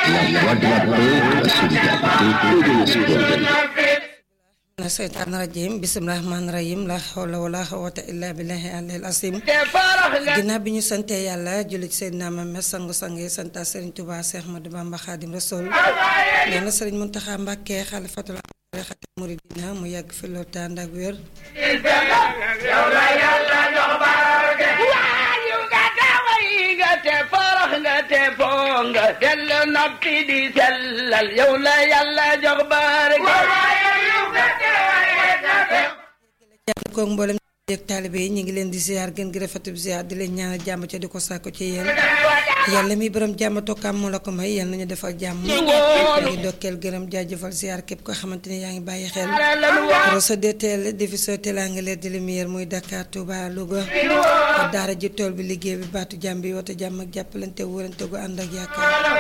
La voix de la paix, la solidarité et de l'espoir. na seytaan rajim bisimilah rahmaan rahim la hawla wala xawata illa billahi alil asim ginnaaw bi ñu santee yàlla julli ci Seydina Muhammad sangu-sang yi santa Serigne Touba Cheikh Ahmadou Bamba Khadim Rasoul nee na Serigne Mountakha Mbacké xalifatul xati muridina mu yàgg fi loolu tànd ak wér te foo nga dellu noppi di sellal yow la yàlla jox barke koog mboolem yeeg taalibe yi ñu ngi leen di ziar gën gi rafetub ziar di leen ñaanal jàmm ca di ko sàkku ci yéen yàlla mi borom jàmm tokkaam moo la ko may yal nañu defal jàmm ñu ngi dokkeel gërëm jaajëfal ziar képp koo xamante ni yaa ngi bàyyi xel Rosso DTL diffuseur téléanglaise de lumière muy Dakar Touba Louga daara ji tool bi liggéey bi baatu jàmm bi woote jàmm ak jàppalante wóorante gu ànd ak yaakaar